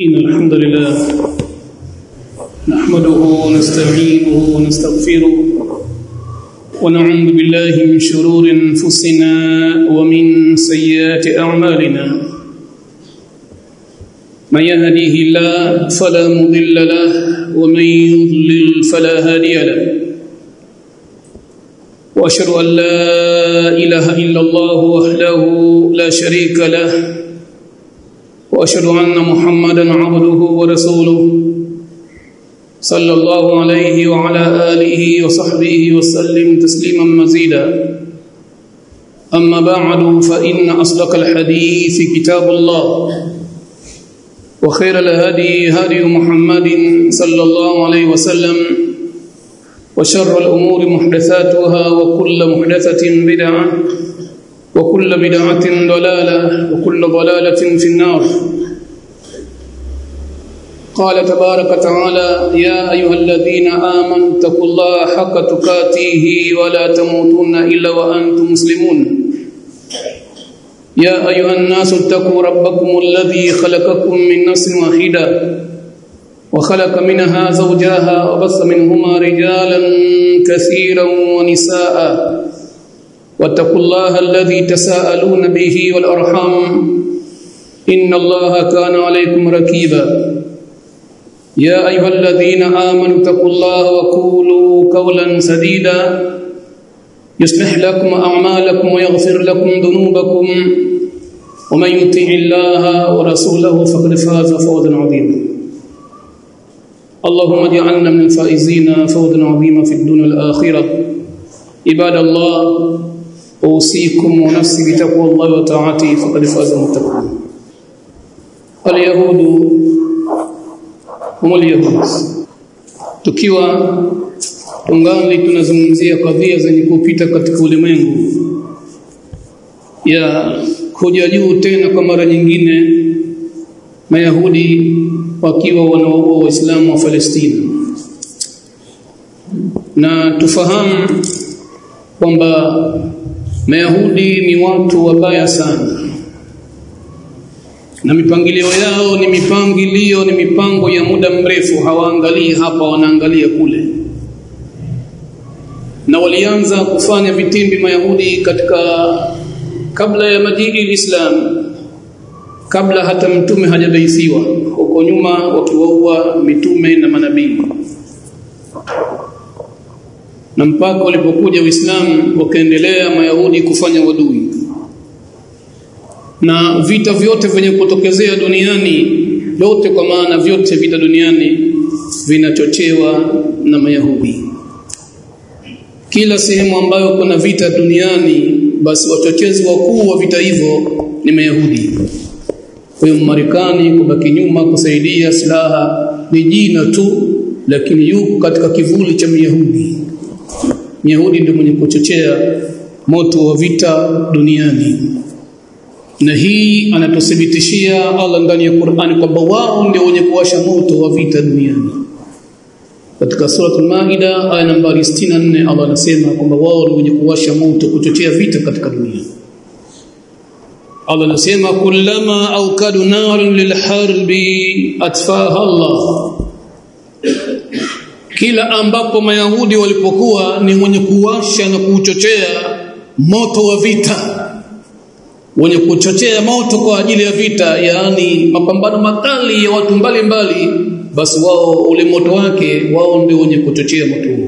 إن الحمد لله نحمده ونستعينه ونستغفره ونعوذ بالله من شرور أنفسنا ومن سيئات أعمالنا من يهديه الله فلا مضل له ومن يضلل فلا هادي له واشهد ان لا اله الا الله وحده لا شريك له واشهد ان محمدا عبده ورسوله صلى الله عليه وعلى اله وصحبه وسلم تسليما مزيدا اما بعد فان اصدق الحديث كتاب الله وخير الهدي هدي محمد صلى الله عليه وسلم وشر الأمور محدثاتها وكل محدثة بدعة وكل بدعة ضلالة وكل ضلالة في النار قال تبارك وتعالى يا أيها الذين آمنوا اتقوا الله حق تقاته ولا تموتن إلا وأنتم مسلمون يا أيها الناس اتقوا ربكم الذي خلقكم من نفس واحدة وخلق منها زوجها وبث منهما رجالا كثيرا ونساء واتقوا الله الذي تساءلون به والأرحام إن الله كان عليكم ركيبا يا أيها الذين آمنوا اتقوا الله وقولوا قولا سديدا يصلح لكم أعمالكم ويغفر لكم ذنوبكم ومن يطع الله ورسوله فقد فاز فوزا عظيما اللهم اجعلنا من الفائزين فوزا عظيما في الدنيا والآخرة عباد الله أوصيكم ونفسي بتقوى الله وطاعته فقد فاز المتقون اليهود هم اليهود tukiwa tungali tunazungumzia kadhia zenye kupita katika ulimwengu ya kuja juu tena kwa mara nyingine mayahudi wakiwa wanaoua waislamu wa Palestina na tufahamu kwamba mayahudi ni watu wabaya sana na mipangilio yao ni mipangilio ni mipango ya muda mrefu hawaangalii hapa wanaangalia kule na walianza kufanya vitimbi mayahudi katika kabla ya majii islam kabla hata mtume hajabaithiwa huko nyuma wakiwaua mitume na manabii na mpaka walipokuja Uislamu wakaendelea mayahudi kufanya wadui na vita vyote vyenye kutokezea duniani lote kwa maana vyote vita duniani vinachochewa na mayahudi kila sehemu ambayo kuna vita duniani basi wachochezi wakuu wa vita hivyo ni mayahudi kwa hiyo Marekani kubaki nyuma kusaidia silaha ni jina tu lakini yuko katika kivuli cha Myahudi. Myahudi ndio mwenye kuchochea moto wa vita duniani. Na hii anatuthibitishia Allah ndani ya Qur'ani kwamba wao ndio wenye kuwasha moto wa vita duniani. Katika sura Al-Maida aya nambari 64 Allah anasema kwamba wao ndio wenye kuwasha moto kuchochea vita katika dunia. Allah anasema kullama aukadu narun lilharbi atfaha Allah kila ambapo mayahudi walipokuwa ni mwenye kuwasha na kuchochea moto wa vita wenye kuchochea moto kwa ajili ya vita yaani mapambano makali ya watu mbalimbali mbali, basi wao ule moto wake wao ndio wenye kuchochea moto huo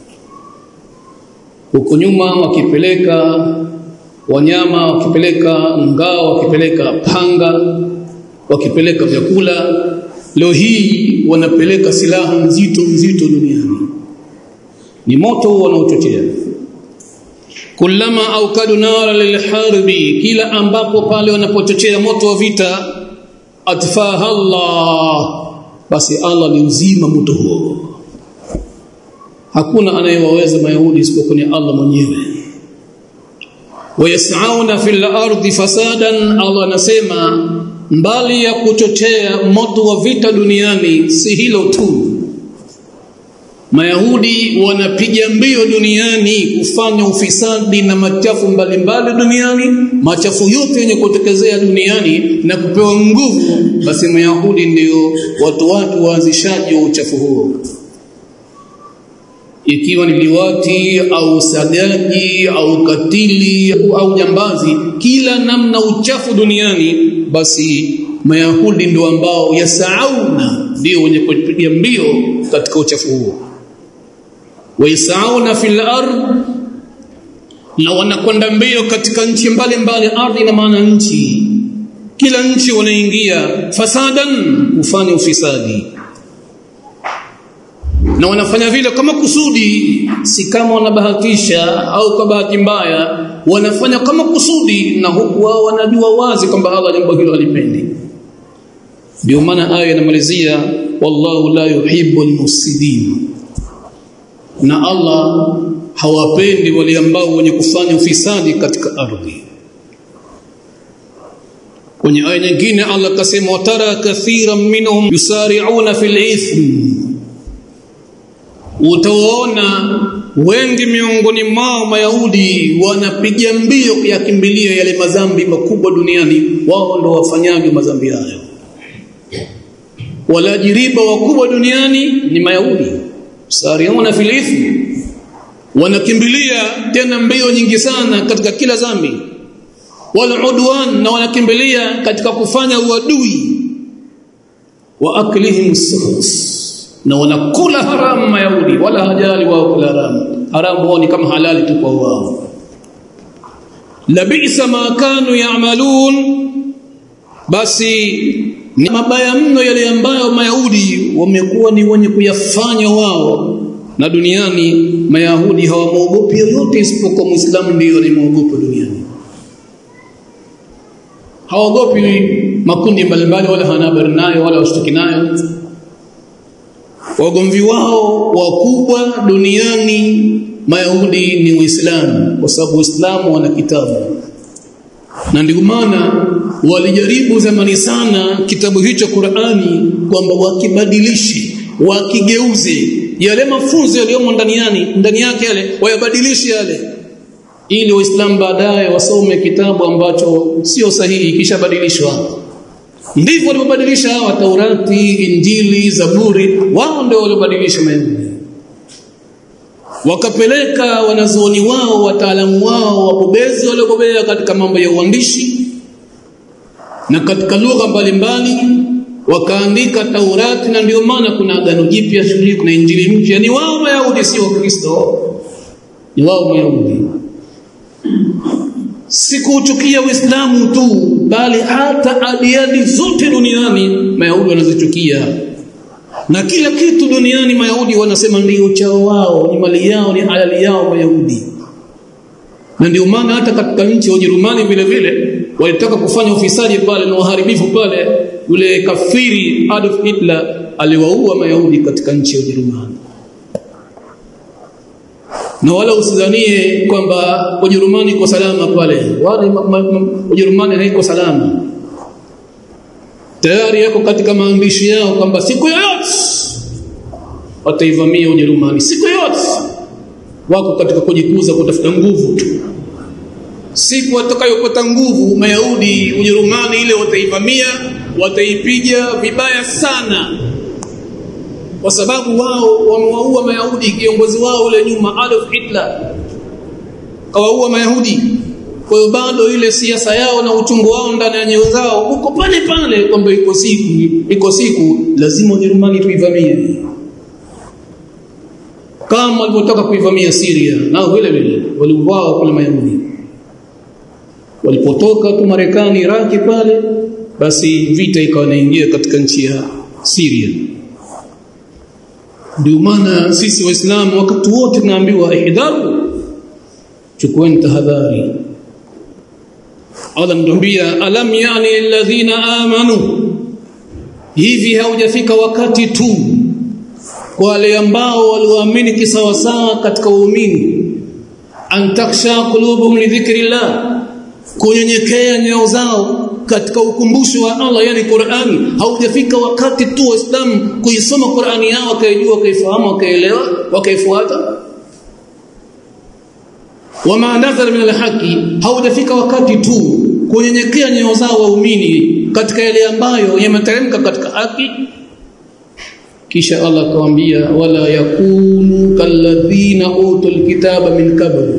huko nyuma wakipeleka wanyama wakipeleka ngao wakipeleka panga wakipeleka vyakula leo hii wanapeleka silaha nzito nzito duniani ni moto wanaochochea kullama aukadu nara lilharbi kila ambapo pale wanapochochea moto wa vita atfaha Allah basi Allah ni uzima moto huo hakuna anayewaweza mayahudi isipokuwa ni Allah mwenyewe wayasauna fil ardi fasadan Allah anasema mbali ya kuchochea moto wa vita duniani si hilo tu Mayahudi wanapiga mbio duniani kufanya ufisadi na machafu mbalimbali duniani, machafu yote yenye kutekezea duniani na kupewa nguvu, basi Mayahudi ndio watu watu waanzishaji wa uchafu huo, ikiwa ni liwati au sagaji au katili au jambazi, kila namna uchafu duniani, basi Mayahudi ndio ambao yasauna, ndio wenye kupiga mbio katika uchafu huo waisauna fil ard na wanakwenda mbio katika nchi mbalimbali ardhi na maana nchi kila nchi wanaingia fasadan kufanya ufisadi na wanafanya vile kama kusudi si kama wanabahatisha au kwa bahati mbaya wanafanya kama kusudi na huku wao wanajua wazi kwamba Allah jambo hilo halipendi ndio maana aya inamalizia wallahu la yuhibbu almufsidin na Allah hawapendi wale ambao wenye kufanya ufisadi katika ardhi kwenye aya nyingine Allah kasema watara kathiran minhum yusari'una fil ithm utaona wengi miongoni mwao mayahudi wanapiga mbio kuyakimbilia yale madhambi makubwa duniani wao ndo wafanyaji madhambi hayo walajiriba wakubwa duniani ni mayahudi sariuna fil ithmi wanakimbilia tena mbio nyingi sana katika kila dhambi wal udwan na wanakimbilia katika kufanya uadui wa aklihim suhut na wanakula haramu mayahudi wala hajali wao kula haramu haramu wao ni kama halali tu kwa wao labisa ma kanu ya'malun basi ni mabaya mno yale ambayo mayahudi wamekuwa ni wenye kuyafanya wao na duniani mayahudi hawamwogopi yoyote isipokuwa muislamu ndiyo anayemwogopa duniani hawaogopi makundi mbalimbali wala hana habari nayo wala washtaki nayo wagomvi wao wakubwa duniani mayahudi ni uislamu kwa sababu uislamu wana kitabu na ndio maana walijaribu zamani sana kitabu hicho Qur'ani kwamba wakibadilishe wakigeuze yale mafunzo yaliyomo ndani yani ndani yake yale wayabadilishe yale ili waislamu baadaye wasome kitabu ambacho sio sahihi kisha badilishwa ndivyo walivyobadilisha hawa Taurati Injili Zaburi wao ndio waliobadilisha Mayahudi wakapeleka wanazuoni wao wataalamu wao wabobezi waliobobea katika mambo ya uandishi na katika lugha mbalimbali wakaandika Taurati na ndio maana kuna agano jipya shule kuna injili mpya ni wao Wayahudi sio Kristo ni wao Wayahudi sikuuchukia Uislamu tu bali hata adiadi zote duniani Mayahudi wanazichukia na kila kitu duniani Mayahudi wanasema ndio chao wao ni mali yao ni halali yao Mayahudi na ndio maana hata katika nchi ya Ujerumani vile vile walitaka kufanya ufisadi pale na uharibifu pale yule kafiri Adolf Hitler aliwaua Mayahudi katika nchi ya Ujerumani na wala usidhanie kwamba Ujerumani iko salama pale wala Ujerumani haiko salama tayari yako katika maandishi yao kwamba siku yoyote wataivamia Ujerumani siku yoyote wako katika kujikuza kutafuta nguvu tu siku watakayopata nguvu Mayahudi Ujerumani ile wataivamia wataipiga vibaya sana kwa sababu wao wamewaua Mayahudi kiongozi wao ule nyuma Adolf Hitler kawaua Mayahudi kwa hiyo bado ile siasa yao na uchungu wao ndani ya nyoyo zao uko pale pale kwamba iko siku iko siku lazima Ujerumani tuivamie kama walipotaka kuivamia Syria nao vile vile waliuawa kule Mayahudi walipotoka tu Marekani Iraki pale basi vita ikawa inaingia katika nchi ya Syria ndio maana sisi waislamu wakati wote tunaambiwa ihdharu chukueni tahadhari Allah mtuambia alam yani alladhina amanu hivi haujafika wakati tu kwa wale ambao walioamini kisawasawa katika uumini an taksha qulubuhum li dhikrillah kunyenyekea nyoyo zao katika ukumbusho wa Allah yani Qur'ani haujafika wakati tu waislamu kuisoma Qur'ani yao wakaijua wakaifahamu wakaelewa wakaifuata wama nazala min alhaqi haujafika wakati tu kunyenyekea nyoyo zao waumini katika yale ambayo yameteremka katika haki kisha Allah akawaambia wala yakunu kalladhina utul kitaba min qabl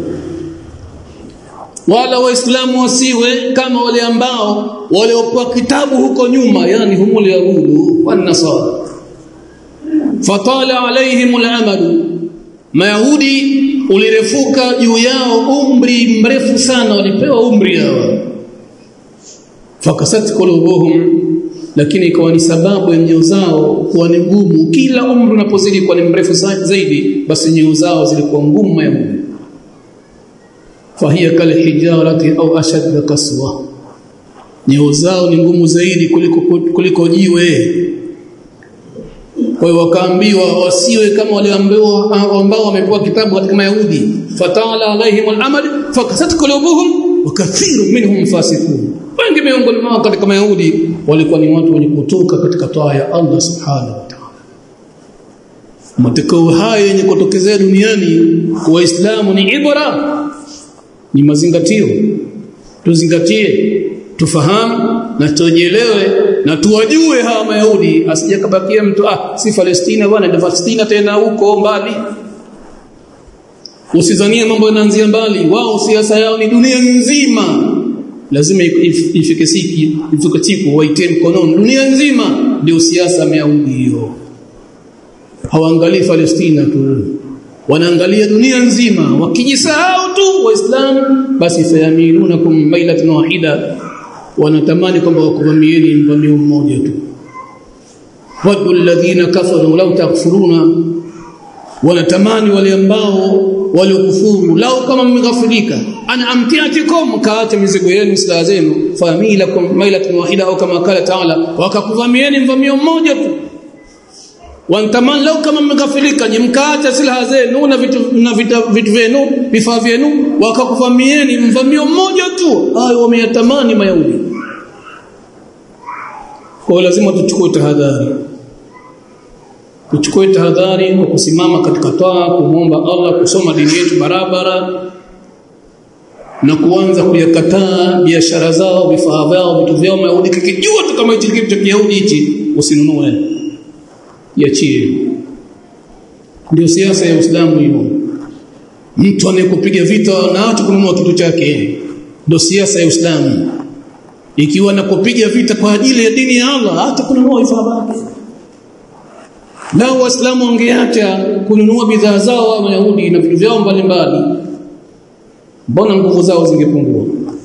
wala waislamu wasiwe kama wale ambao waliopewa kitabu huko nyuma yani humul yahudu wan nasara fatala alaihim alamadu mayahudi ulirefuka juu yao umri mrefu sana walipewa umri hao fakasat qulubuhum lakini ikawa ni sababu ya nyoyo zao kuwa ni ngumu kila umri unapozidi kuwa ni mrefu zaidi basi nyoyo zao zilikuwa ngumu mayahudi fahiya kal hijarati au ashad kaswa nyoyo zao ni ngumu zaidi kuliko kuliko jiwe kwa hiyo wakaambiwa wasiwe kama wale ambao ambao wamepewa kitabu katika mayahudi fatala alaihim al-amal fakasat qulubuhum wa kathirun minhum fasiqun wengi miongoni mwao katika mayahudi walikuwa ni watu wenye kutoka katika toa ya Allah subhanahu wa ta'ala matokeo haya yenye kutokezea duniani kwa waislamu ni ibra ni mazingatio tuzingatie tufahamu na tujielewe na tuwajue hawa mayahudi asijakabakia mtu ah si Palestina bwana ndio Palestina tena huko mbali usizanie mambo yanaanzia mbali wao siasa yao ni dunia nzima lazima ifike siki ifike siku waitie mkononi dunia nzima ndio siasa mayahudi hiyo hawaangalii Palestina tu wanaangalia dunia nzima wakijisahau tu waislamu basi fayamilunakum mailatan wahida wanatamani kwamba wakuvamieni mvamio mmoja tu wadu alladhina kafaru law takfuruna wanatamani wale ambao waliokufuru lau kama mmeghafirika ana amtiatikum kaacha mizigo yenu silaha zenu familakum mailatan wahida au kama kala taala wakakuvamieni mvamio mmoja tu wantamani lau kama mmeghafilika mkaacha silaha zenu na vitu na vitu vyenu vifaa vyenu wakakuvamieni mvamio mmoja tu hayo wameyatamani mayahudi kwa lazima tuchukue tahadhari tuchukue tahadhari kwa kusimama katika toa kumwomba Allah kusoma dini yetu barabara na kuanza kuyakataa biashara zao vifaa vyao vitu vyao mayahudi kikijua tu kama hichi kitu cha Kiyahudi hichi usinunue iachie ndio siasa ya Uislamu hiyo mtu anayekupiga vita na hata kununua kitu chake ndio siasa ya Uislamu ikiwa nakupiga vita kwa ajili ya dini ya Allah hata kununua vifaa vyake nao waislamu wangeacha kununua bidhaa zao wa Mayahudi na vitu vyao mbalimbali mbona nguvu zao zingepungua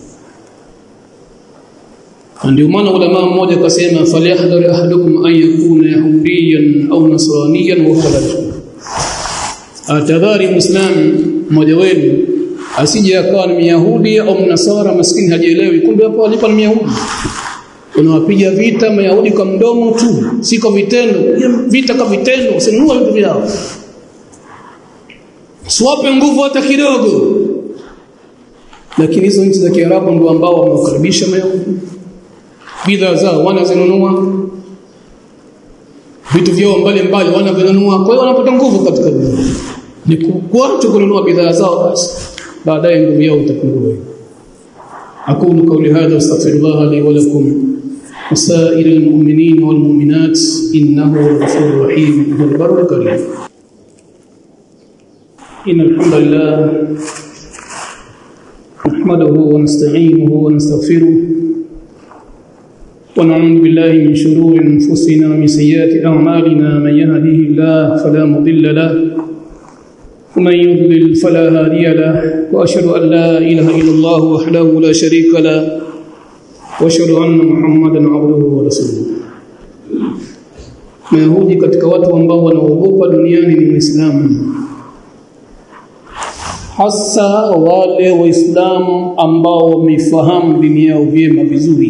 ndio maana ulama mmoja akasema falyahdhar ahadukum an yakuna yahudiyan au nasraniyan wa huwa atadhari muislamu mmoja wenu asije akawa ni myahudi au mnasara maskini hajielewi kumbe hapo alipo ni myahudi unawapiga vita mayahudi kwa mdomo tu si kwa vitendo vita kwa vitendo usinunue vitu vyao siwape nguvu hata kidogo lakini hizo nchi za Kiarabu ndio ambao wamewakaribisha mayahudi bidhaa zao wanazinunua vitu vyao mbalimbali wanavinunua kwa hiyo wanapata nguvu katika dunia ni kuacha kununua bidhaa zao basi baadaye nguvu yao itapungua أقول قولي هذا واستغفر الله لي ولكم وسائر المؤمنين والمؤمنات إنه الغفور الرحيم هو البر الكريم إن الحمد لله نحمده ونستعينه ونستغفره ونعوذ بالله من شرور أنفسنا ومن سيئات أعمالنا من يهده الله فلا مضل له ومن يضلل فلا هادي له واشهد ان لا اله الا الله وحده لا شريك له واشهد ان محمدا عبده ورسوله Mayahudi katika watu ambao wanaogopa duniani ni Waislamu hasa wale Waislamu ambao wamefahamu dini yao vyema vizuri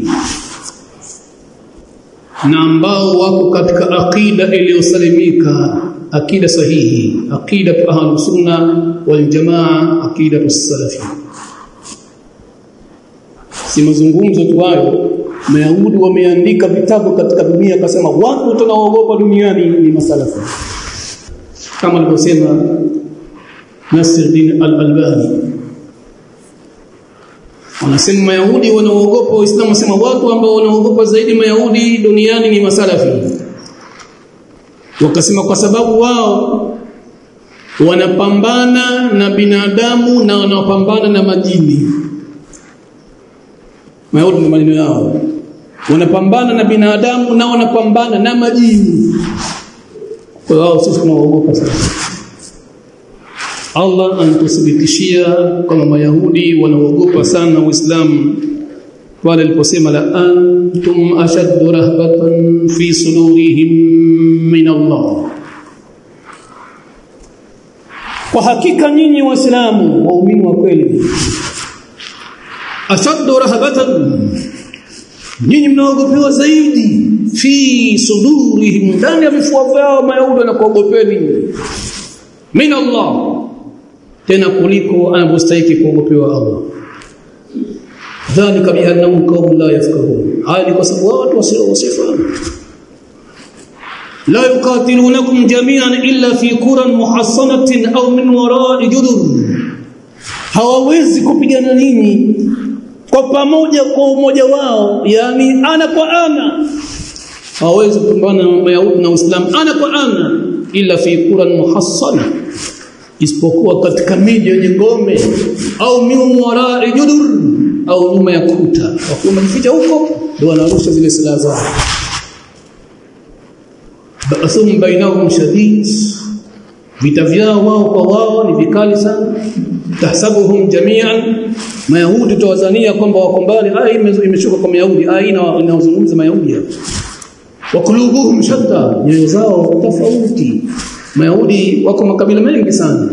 na ambao wako katika akida iliyosalimika akida sahihi akida ahlus sunna wal jamaa akida salafi si mazungumzo tu hayo Mayahudi wameandika vitabu katika dunia akasema watu tunaoogopa duniani ni masalafu kama alivyosema Nasiruddin al-Albani wanasema Mayahudi wanaoogopa Waislamu wasema watu ambao wanaogopa zaidi Mayahudi duniani ni masalafi wakasema kwa sababu wao wanapambana na binadamu na wanapambana na majini Mayahudi ni maneno yao wanapambana na binadamu na wanapambana na majini kwa wao sisi tunaogopa sana Allah anatuthibitishia kama Mayahudi wanaogopa sana Uislamu pale aliposema la antum ashaddu rahbatan fi sudurihim min Allah kwa hakika nyinyi waislamu waumini wa kweli ashaddu rahbatan nyinyi mnaogopewa zaidi fi sudurihim ndani ya vifua vyao mayahudi wanakuogopeni min Allah tena kuliko anavyostahili kuogopewa Allah dhalika biannahum qaumun la yafqahun haya ni kwa sababu watu wasiofahamu la yuqatilunakum jami'an illa fi quran muhassanatin au min wara'i judur hawawezi kupigana nini kwa pamoja kwa umoja wao yani ana kwa ana hawawezi kupambana na Mayahudi na Uislamu ana kwa ana ila fi quran muhassana isipokuwa katika miji yenye ngome au min wara'i judur au nyuma ya kuta wakiwa wamejificha huko ndio wanarusha zile silaha zao ba'thum bainahum shadid vita vyao wao kwa wao ni vikali sana tahsabuhum jami'an mayahudi tawazania kwamba wako mbali aya imeshuka kwa mayahudi aya inazungumza mayahudi hapa wa kulubuhum shatta nyoyo zao tofauti mayahudi wako makabila mengi sana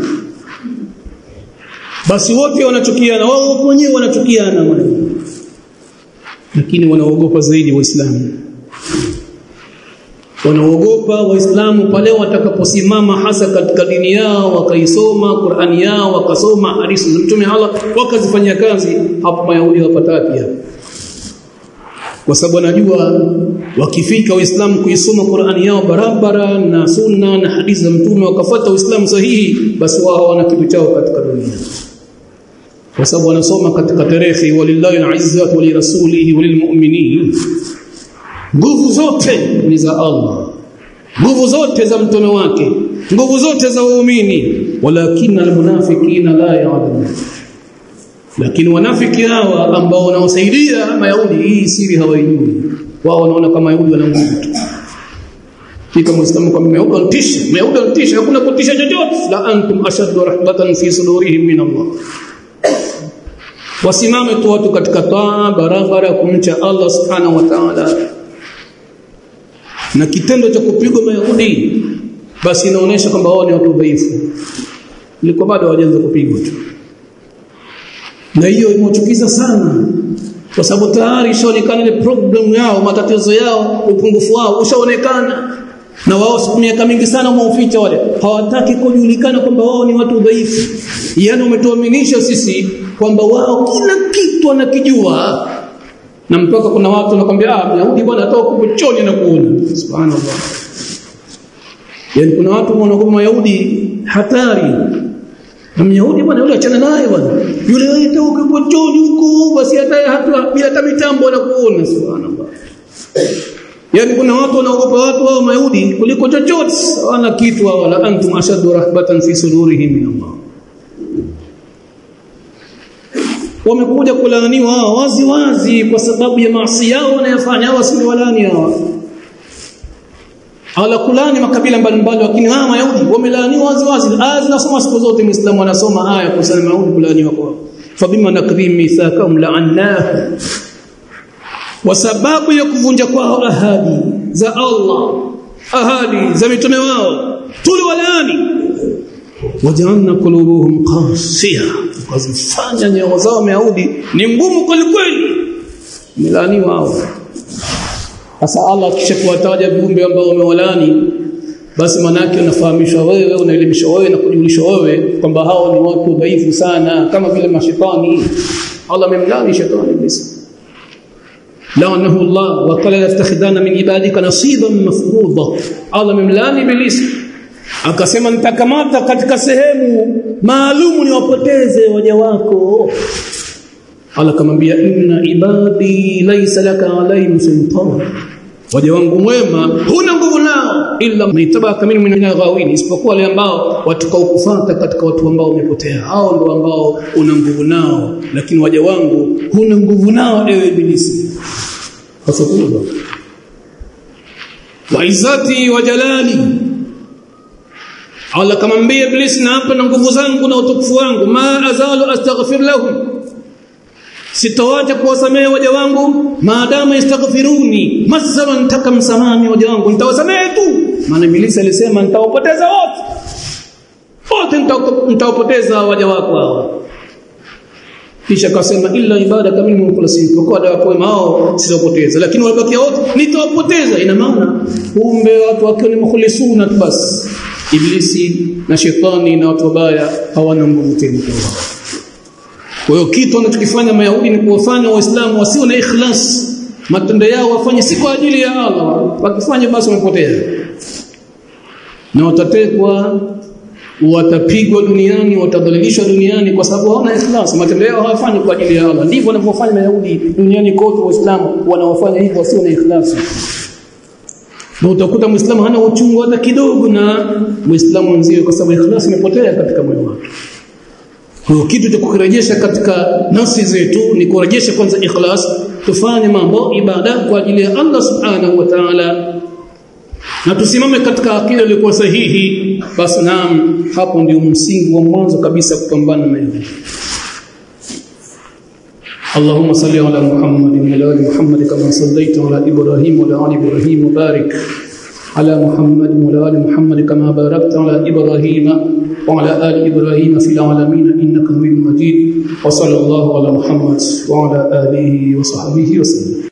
basi wote wanachukiana wao wenyewe wanachukiana lakini wanaogopa zaidi waislamu wanaogopa waislamu pale watakaposimama hasa katika dini yao wakaisoma Qur'ani yao wakasoma hadithi za Mtume Allah wakazifanyia kazi hapo mayahudi wapataki hapo kwa sababu anajua wakifika waislamu kuisoma Qur'ani yao barabara na sunna na hadithi za Mtume wakafuata uislamu sahihi basi wao hawana kitu chao katika dunia kwa sababu wanasoma katika tarehe walillahi al-izzatu wa lirasulihi wa lilmu'minin nguvu zote ni za Allah nguvu zote za mtume wake nguvu zote za waumini walakin almunafiqina la ya'lamun lakini wanafiki hawa ambao wanaosaidia mayahudi hii siri hawaijui wao wanaona kama mayahudi wana nguvu tu kika muislamu kwa mayahudi wanatisha mayahudi wanatisha hakuna kutisha chochote la antum ashaddu rahbatan fi sudurihim min Allah wasimame tu watu katika taa barabara kumcha Allah subhanahu wa ta'ala na kitendo cha kupigwa mayahudi basi inaonyesha kwamba wao ni watu dhaifu liko bado hawajaanza kupigwa tu na hiyo imechukiza sana kwa sababu tayari ishaonekana ile problem yao matatizo yao upungufu wao ushaonekana na wao miaka mingi sana wameuficha wale hawataki kujulikana kwamba wao ni watu dhaifu yani umetuaminisha sisi kwamba wao kila kitu wanakijua na mpaka kuna watu wanakuambia ah Myahudi bwana atoka kupochoni na kuona subhanallah yani kuna watu wanakuwa Mayahudi hatari na Myahudi bwana yule achana naye bwana yule aita ukipochoni huko basi hata hata bila hata mitambo anakuona subhanallah yani kuna watu wanaogopa watu wao Mayahudi kuliko chochote hawana kitu wala antum ashaddu rahbatan fi sudurihim min Allah wamekuja kulaaniwa hawa wazi wazi kwa sababu ya maasi yao wanayofanya hawa si walani hawa ala kulani makabila mbalimbali lakini hawa mayahudi wamelaaniwa wazi wazi aya zinasoma siku zote muislamu anasoma aya kusema mayahudi kulaaniwa kwao fabima nakrim mithaqahum la'annahu kwa sababu ya kuvunja kwao ahadi za Allah ahadi za mitume wao tuliwalaani waja'alna qulubuhum qasiya wakazifanya nyoyo zao Mayahudi ni ngumu kweli kweli milaniwa hao sasa Allah kisha kuwataja viumbe ambao wamewalani basi manake unafahamishwa wewe unaelimishwa wewe na kujulishwa wewe kwamba hao ni watu dhaifu sana kama vile mashetani Allah amemlani shetani iblis لعنه الله وقال يتخذان من عبادك نصيبا مفروضا Allah memlani ibilisi akasema nitakamata katika sehemu maalumu niwapoteze waja wako Allah kamwambia inna ibadi laysa laka alayhim sultan waja wangu mwema huna nguvu nao illa maitabaka minhum min ghawin isipokuwa wale ambao watakaokufuata katika watu ambao wamepotea hao ndio ambao una nguvu nao lakini waja wangu huna nguvu nao ewe ibilisi fasakuza wa izzati wa jalali Allah kamwambia ibilisi na hapa na nguvu zangu na utukufu wangu ma azalu astaghfir lahum sitawacha kuwasamehe waja wangu maadamu yastaghfiruni masama nitaka msamaha waja wangu nitawasamehe tu maana ibilisi alisema nitawapoteza wote wote nitawapoteza waja wako hawa kisha akasema illa ibada kamili mukhlasin kwa dawa kwa mao sitawapoteza lakini walibakia wote nitawapoteza ina maana kumbe watu wakiwa ni mukhlisuna tu basi ibilisi na shetani na watu wabaya hawana nguvu tena kwa wao kwa hiyo kitu wanachokifanya Mayahudi ni kuwafanya Waislamu wasio na ikhlas. Matendo yao wafanye si kwa ajili ya Allah. Wakifanya basi wamepotea. Na watatekwa, watapigwa duniani, watadhalilishwa duniani kwa sababu hawana ikhlas. Matendo yao hawafanyi kwa ajili ya Allah. Ndivyo wanavyofanya Mayahudi duniani kote Waislamu wanawafanya hivyo wasio na ikhlas. Na utakuta Muislamu hana uchungu hata kidogo na Muislamu mwenzie kwa sababu ikhlas imepotea katika moyo wake. Kwa kitu cha kukirejesha katika nafsi zetu ni kurejesha kwanza ikhlas, tufanye mambo ibada kwa ajili ya Allah subhanahu wa ta'ala, na tusimame katika akida iliyokuwa sahihi. Basi naam, hapo ndio msingi wa mwanzo kabisa kupambana na hili. اللهم صل على محمد وعلى ال محمد كما صليت على ابراهيم وعلى ال ابراهيم وبارك على محمد وعلى ال محمد كما باركت على ابراهيم وعلى ال ابراهيم في العالمين انك حميد مجيد وصلى الله على محمد وعلى اله وصحبه وسلم